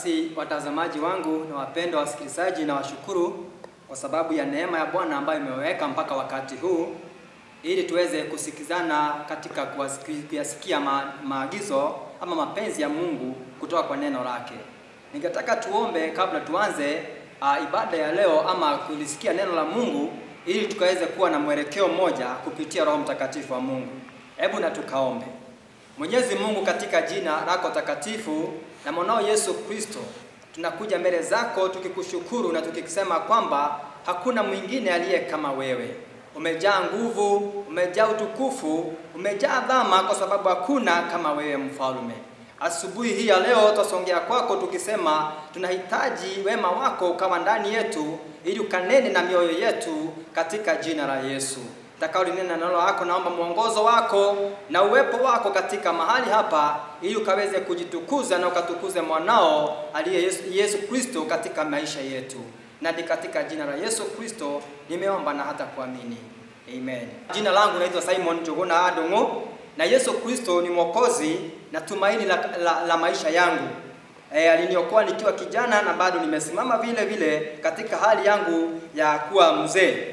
Basi watazamaji wangu na wapendwa wasikilizaji, na washukuru kwa sababu ya neema ya Bwana ambayo imeweka mpaka wakati huu, ili tuweze kusikizana katika kuwasiki- kuyasikia ma, maagizo ama mapenzi ya Mungu kutoka kwa neno lake. Ningetaka tuombe kabla tuanze uh, ibada ya leo ama kulisikia neno la Mungu, ili tukaweze kuwa na mwelekeo mmoja kupitia Roho Mtakatifu wa Mungu. Hebu na tukaombe. Mwenyezi Mungu, katika jina lako takatifu na mwanao Yesu Kristo, tunakuja mbele zako tukikushukuru na tukisema kwamba hakuna mwingine aliye kama wewe. Umejaa nguvu, umejaa utukufu, umejaa dhama, kwa sababu hakuna kama wewe mfalme. Asubuhi hii ya leo twasongea kwako tukisema tunahitaji wema wako ukawa ndani yetu, ili ukanene na mioyo yetu katika jina la Yesu takaolinena neno lako, naomba mwongozo wako na uwepo wako katika mahali hapa, ili ukaweze kujitukuza na ukatukuze mwanao aliye Yesu, Yesu Kristo katika maisha yetu, na ni katika jina la Yesu Kristo nimeomba na hata kuamini, amen. Jina langu naitwa Simon Njuguna Adongo, na Yesu Kristo ni mwokozi na tumaini la, la, la maisha yangu. E, aliniokoa nikiwa kijana na bado nimesimama vile vile katika hali yangu ya kuwa mzee.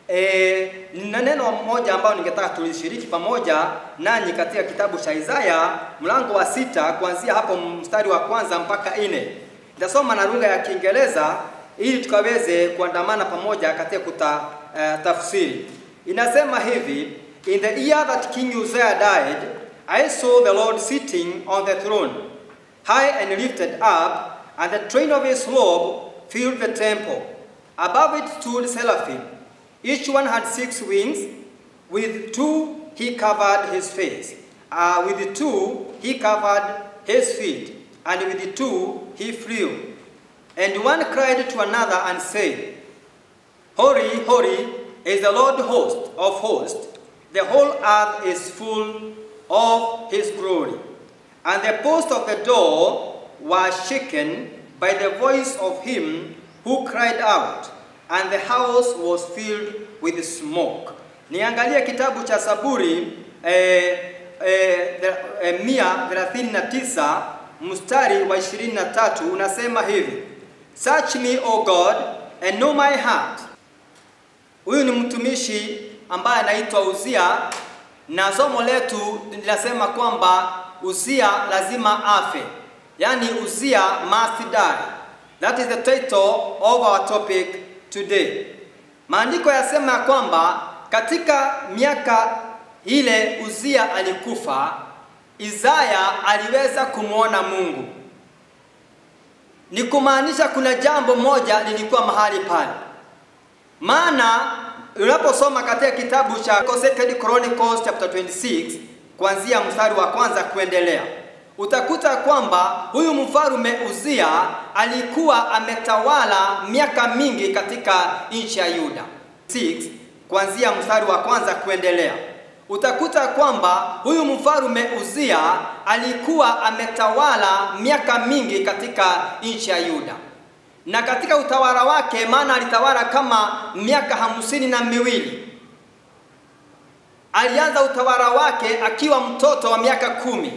E, na neno moja ambalo ningetaka tulishiriki pamoja nanyi katika kitabu cha Isaya mlango wa sita kuanzia hapo mstari wa kwanza mpaka nne. Nitasoma na lugha ya Kiingereza ili tukaweze kuandamana pamoja katika kuta uh, tafsiri. Inasema hivi, in the year that King Uzziah died, I saw the Lord sitting on the throne, high and lifted up, and the train of his robe filled the temple. Above it stood seraphim. Each one had six wings. With two he covered his face. Uh, with the two he covered his feet. And with the two he flew. And one cried to another and said, Holy, holy is the Lord host of hosts. The whole earth is full of his glory. And the post of the door was shaken by the voice of him who cried out, and the house was filled with smoke. Niangalie kitabu cha Saburi eh, eh, eh, mia thelathini na tisa mstari wa ishirini na tatu unasema hivi, Search me, O God, and know my heart. Huyu ni mtumishi ambaye anaitwa Uzia, na somo letu linasema kwamba Uzia lazima afe, yaani Uzia must die. That is the title of our topic today. Maandiko yasema ya kwamba katika miaka ile Uzia alikufa, Isaya aliweza kumwona Mungu. Ni kumaanisha kuna jambo moja lilikuwa mahali pale, maana unaposoma katika kitabu cha Second Chronicles chapter 26 kuanzia mstari wa kwanza kuendelea utakuta kwamba huyu mfarume Uzia alikuwa ametawala miaka mingi katika nchi ya Yuda. 6 kuanzia mstari wa kwanza kuendelea utakuta kwamba huyu mfarume Uzia alikuwa ametawala miaka mingi katika nchi ya Yuda, na katika utawala wake, maana alitawala kama miaka hamsini na miwili. Alianza utawala wake akiwa mtoto wa miaka kumi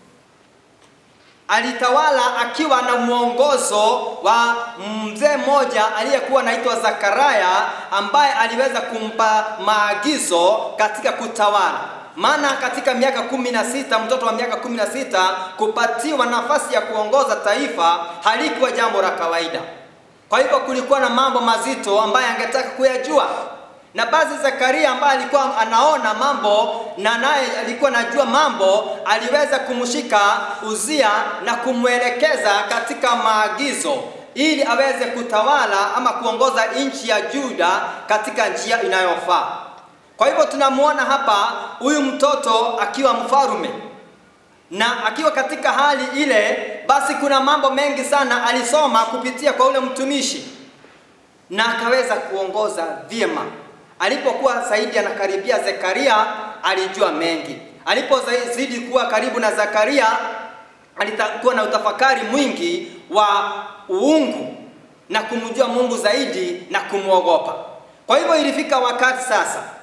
alitawala akiwa na mwongozo wa mzee mmoja aliyekuwa anaitwa Zakaria ambaye aliweza kumpa maagizo katika kutawala. Maana katika miaka kumi na sita mtoto wa miaka kumi na sita kupatiwa nafasi ya kuongoza taifa halikuwa jambo la kawaida. Kwa hivyo kulikuwa na mambo mazito ambaye angetaka kuyajua na basi Zakaria ambaye alikuwa anaona mambo na naye alikuwa anajua mambo, aliweza kumshika Uzia na kumwelekeza katika maagizo ili aweze kutawala ama kuongoza nchi ya Juda katika njia inayofaa. Kwa hivyo tunamwona hapa huyu mtoto akiwa mfarume na akiwa katika hali ile, basi kuna mambo mengi sana alisoma kupitia kwa ule mtumishi na akaweza kuongoza vyema. Alipokuwa zaidi anakaribia Zekaria, alijua mengi. Alipozidi kuwa karibu na Zakaria, alikuwa na utafakari mwingi wa uungu na kumjua Mungu zaidi na kumwogopa. Kwa hivyo ilifika wakati sasa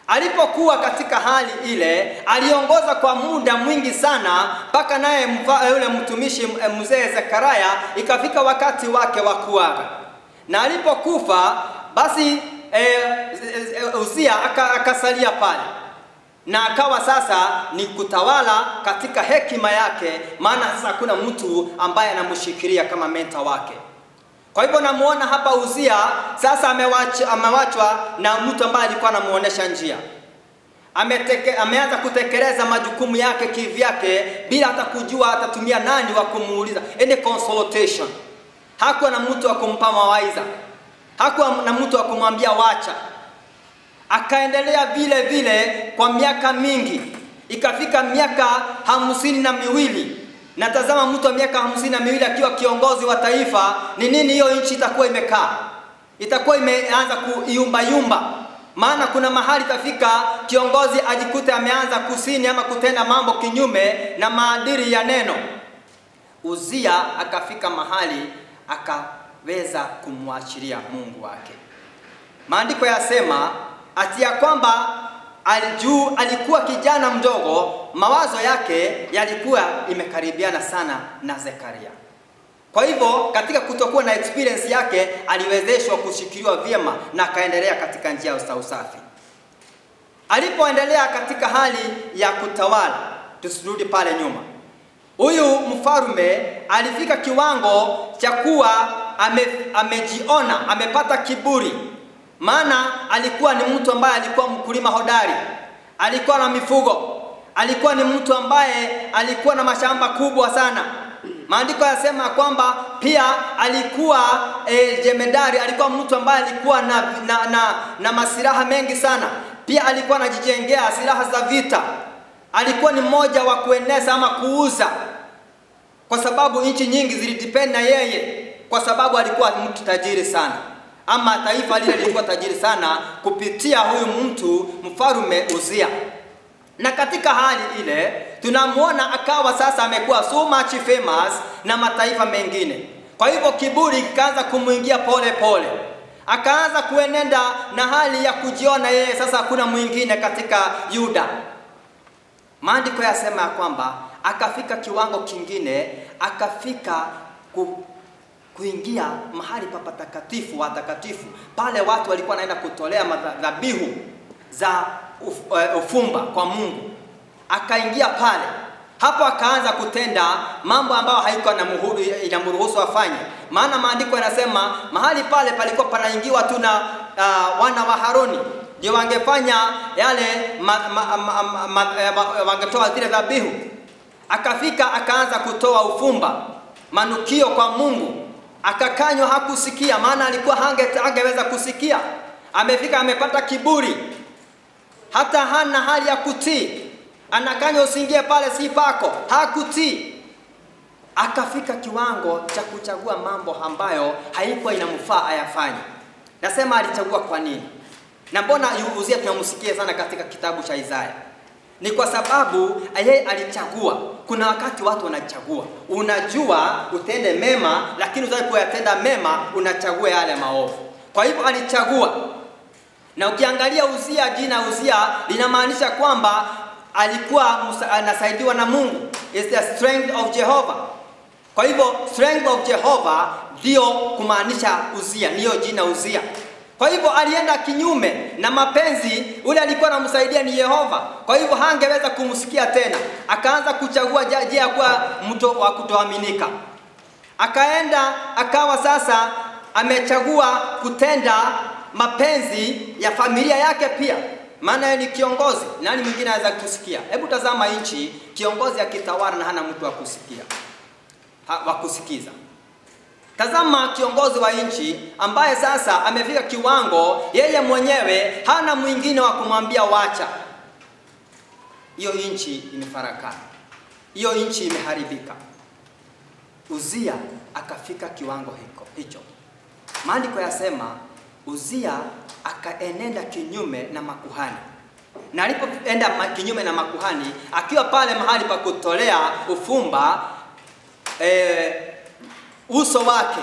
Alipokuwa katika hali ile, aliongoza kwa muda mwingi sana, mpaka naye mfa- yule mtumishi eh, mzee Zekaria ikafika wakati wake wa kuaga, na alipokufa basi eh, eh, Uzia aka- akasalia pale na akawa sasa ni kutawala katika hekima yake, maana sasa hakuna mtu ambaye anamshikilia kama menta wake. Kwa hivyo namuona hapa Uzia sasa amewachwa, amewachwa na mtu ambaye alikuwa anamuonesha njia. Ameteke, ameanza kutekeleza majukumu yake kivyake bila hata kujua atatumia nani wa kumuuliza, any consultation. Hakuwa na mtu wa kumpa mawaidha, hakuwa na mtu wa kumwambia wacha. Akaendelea vile vile kwa miaka mingi, ikafika miaka hamsini na miwili na tazama, mtu wa miaka hamsini na miwili akiwa kiongozi wa taifa, ni nini hiyo nchi itakuwa imekaa? Itakuwa imeanza kuyumba yumba, maana kuna mahali itafika kiongozi ajikute ameanza kusini ama kutenda mambo kinyume na maadili ya neno. Uzia akafika mahali akaweza kumwachilia Mungu wake. Maandiko yasema ati ya kwamba alijuu alikuwa kijana mdogo, mawazo yake yalikuwa imekaribiana sana na Zekaria. Kwa hivyo katika kutokuwa na experience yake aliwezeshwa kushikiliwa vyema na akaendelea katika njia za usafi. Alipoendelea katika hali ya kutawala, tusirudi pale nyuma, huyu mfalme alifika kiwango cha kuwa ame, amejiona amepata kiburi maana alikuwa ni mtu ambaye alikuwa mkulima hodari, alikuwa na mifugo, alikuwa ni mtu ambaye alikuwa na mashamba kubwa sana. Maandiko yasema kwamba pia alikuwa e, jemedari, alikuwa mtu ambaye alikuwa na, na, na, na masilaha mengi sana. Pia alikuwa anajijengea silaha za vita, alikuwa ni mmoja wa kueneza ama kuuza, kwa sababu nchi nyingi zilidepend na yeye, kwa sababu alikuwa mtu tajiri sana ama taifa lile lilikuwa tajiri sana kupitia huyu mtu mfarume Uzia. Na katika hali ile tunamwona akawa sasa amekuwa so much famous na mataifa mengine. Kwa hivyo kiburi kikaanza kumwingia pole pole, akaanza kuenenda na hali ya kujiona yeye sasa hakuna mwingine katika Yuda. Maandiko yasema ya kwamba akafika kiwango kingine, akafika ku, kuingia mahali pa patakatifu watakatifu, pale watu walikuwa wanaenda kutolea dhabihu za uf, uh, ufumba kwa Mungu. Akaingia pale, hapo akaanza kutenda mambo ambayo haikuwa inamruhusu afanye, maana maandiko yanasema mahali pale palikuwa panaingiwa tu na uh, wana wa Haroni ndio wangefanya yale ma, ma, ma, ma, ma, ma, wangetoa zile dhabihu. Akafika akaanza kutoa ufumba, manukio kwa Mungu akakanywa hakusikia, maana alikuwa hange, hangeweza kusikia. Amefika amepata kiburi, hata hana hali ya kutii. Anakanywa usiingie pale, si pako, hakutii. Akafika kiwango cha kuchagua mambo ambayo haikuwa inamfaa ayafanye. Nasema alichagua kwa nini? Na mbona Uzia tunamsikia sana katika kitabu cha Isaya? Ni kwa sababu yeye alichagua. Kuna wakati watu wanachagua, unajua utende mema, lakini utaki kuyatenda mema, unachagua yale maovu. Kwa hivyo alichagua, na ukiangalia Uzia, jina Uzia linamaanisha kwamba alikuwa anasaidiwa na Mungu, is the strength of Jehovah. Kwa hivyo strength of Jehovah ndio kumaanisha Uzia, ndiyo jina Uzia. Kwa hivyo alienda kinyume na mapenzi, ule alikuwa anamsaidia ni Yehova. Kwa hivyo hangeweza kumsikia tena, akaanza kuchagua njia ya kuwa mtu wa kutoaminika. Akaenda akawa sasa amechagua kutenda mapenzi ya familia yake pia, maana yeye ni kiongozi. Nani mwingine anaweza kusikia? Hebu tazama nchi, kiongozi akitawala na hana mtu wa kusikia, wa kusikiza. Tazama kiongozi wa nchi ambaye sasa amefika kiwango yeye mwenyewe hana mwingine wa kumwambia wacha. Hiyo nchi imefarakana, hiyo nchi imeharibika. Uzia akafika kiwango hiko hicho. Maandiko yasema Uzia akaenenda kinyume na makuhani, na alipoenda kinyume na makuhani, akiwa pale mahali pa kutolea ufumba eh, uso wake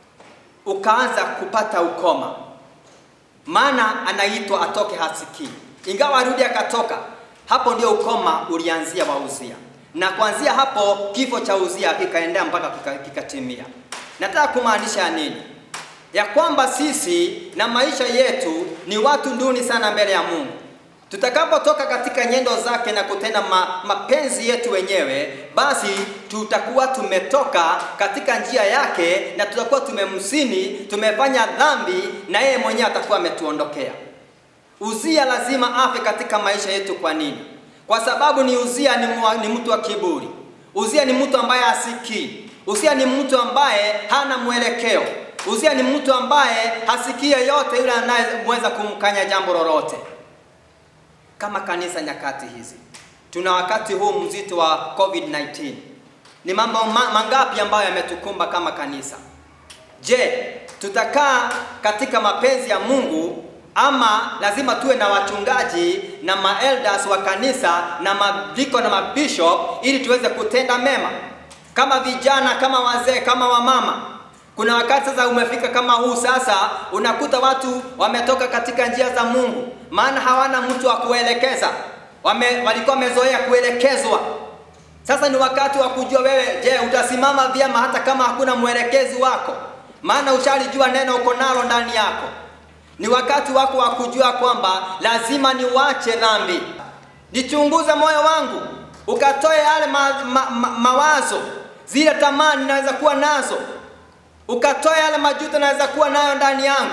ukaanza kupata ukoma, maana anaitwa atoke hasikii. ingawa arudi akatoka. Hapo ndio ukoma ulianzia wa Uzia, na kuanzia hapo kifo cha Uzia kikaendea mpaka kikatimia. Nataka kumaanisha nini? Ya kwamba sisi na maisha yetu ni watu duni sana mbele ya Mungu. Tutakapotoka katika nyendo zake na kutenda ma, mapenzi yetu wenyewe, basi tutakuwa tumetoka katika njia yake na tutakuwa tumemsini, tumefanya dhambi na yeye mwenyewe atakuwa ametuondokea. Uzia lazima afe katika maisha yetu. Kwa nini? Kwa sababu ni Uzia ni, mwa, ni mtu wa kiburi. Uzia ni mtu ambaye hasikii. Uzia ni mtu ambaye hana mwelekeo. Uzia ni mtu ambaye hasikii yote yule anayeweza kumkanya jambo lolote. Kama kanisa nyakati hizi, tuna wakati huu mzito wa COVID-19, ni mambo ma, mangapi ambayo yametukumba kama kanisa? Je, tutakaa katika mapenzi ya Mungu ama lazima tuwe na wachungaji na maelders wa kanisa na madiko na mabishop ili tuweze kutenda mema kama vijana, kama wazee, kama wamama? Kuna wakati sasa umefika kama huu sasa, unakuta watu wametoka katika njia za Mungu, maana hawana mtu wa kuelekeza. Wame, walikuwa wamezoea kuelekezwa. Sasa ni wakati wa kujua wewe, je, utasimama vyema hata kama hakuna mwelekezi wako, maana ushalijua neno uko nalo ndani yako. Ni wakati wako wa kujua kwamba lazima niwache dhambi, nichunguze moyo wangu, ukatoe yale ma, ma, ma, mawazo, zile tamani naweza kuwa nazo ukatoa yale majuto naweza kuwa nayo ndani yangu,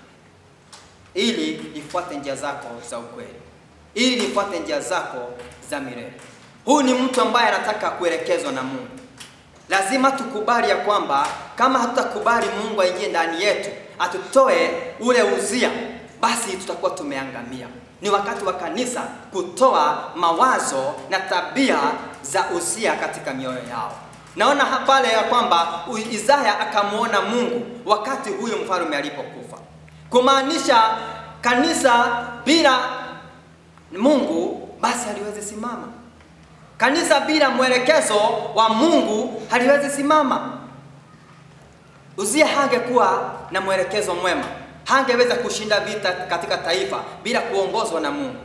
ili nifuate njia zako za ukweli, ili nifuate njia zako za milele. Huyu ni mtu ambaye anataka kuelekezwa na Mungu. Lazima tukubali ya kwamba kama hatutakubali Mungu aingie ndani yetu atutoe ule uzia, basi tutakuwa tumeangamia. Ni wakati wa kanisa kutoa mawazo na tabia za uzia katika mioyo yao. Naona pale ya kwamba Isaya akamwona Mungu wakati huyu mfalme alipokufa, kumaanisha kanisa bila Mungu basi haliwezi simama. Kanisa bila mwelekezo wa Mungu haliwezi simama. Uzia hangekuwa na mwelekezo mwema, hangeweza kushinda vita katika taifa bila kuongozwa na Mungu.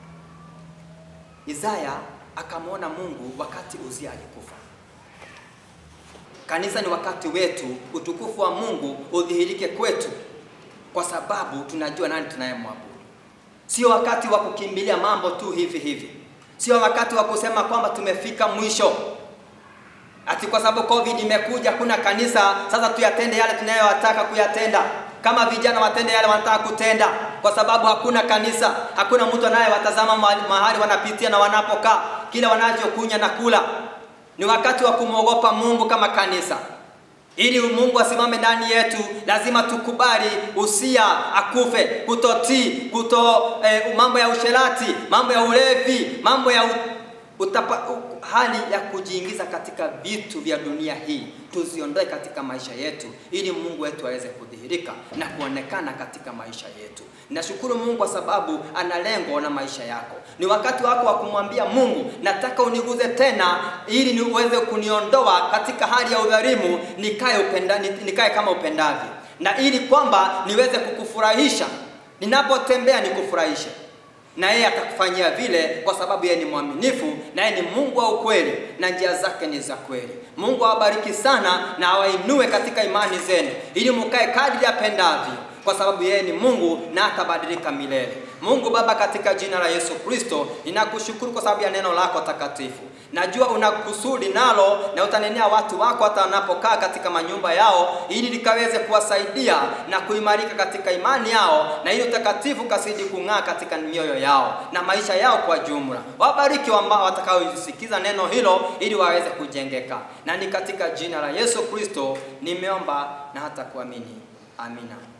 Isaya akamwona Mungu wakati Uzia alikufa. Kanisa ni wakati wetu, utukufu wa Mungu udhihirike kwetu, kwa sababu tunajua nani tunayemwabudu. Sio wakati wa kukimbilia mambo tu hivi hivi, sio wakati wa kusema kwamba tumefika mwisho, ati kwa sababu COVID imekuja, kuna kanisa sasa tuyatende yale tunayowataka kuyatenda. Kama vijana watende yale wanataka kutenda, kwa sababu hakuna kanisa, hakuna mtu anayewatazama mahali wanapitia na wanapokaa, kile wanachokunya na kula ni wakati wa kumwogopa Mungu kama kanisa. Ili Mungu asimame ndani yetu, lazima tukubali Usia akufe, kutotii, kuto eh, mambo ya usherati, mambo ya ulevi, mambo ya utapa, hali ya kujiingiza katika vitu vya dunia hii tuziondoe katika maisha yetu, ili Mungu wetu aweze kudhihirika na kuonekana katika maisha yetu. Nashukuru Mungu kwa sababu ana lengo na maisha yako. Ni wakati wako wa kumwambia Mungu, nataka uniguze tena, ili niweze kuniondoa katika hali ya udhalimu, nikae upenda, nikae kama upendavyo, na ili kwamba niweze kukufurahisha ninapotembea, nikufurahishe na yeye atakufanyia vile, kwa sababu yeye ni mwaminifu na yeye ni Mungu wa ukweli na njia zake ni za kweli. Mungu awabariki sana na awainue katika imani zenu, ili mkae kadri apendavyo, kwa sababu yeye ni Mungu na atabadilika milele. Mungu Baba, katika jina la Yesu Kristo, ninakushukuru kwa sababu ya neno lako takatifu. Najua una kusudi nalo na utanenea watu wako hata wanapokaa katika manyumba yao, ili likaweze kuwasaidia na kuimarika katika imani yao, na ili utakatifu kasidi kung'aa katika mioyo yao na maisha yao kwa jumla. Wabariki ambao watakaosikiza neno hilo, ili waweze kujengeka, na ni katika jina la Yesu Kristo nimeomba na hata kuamini, amina.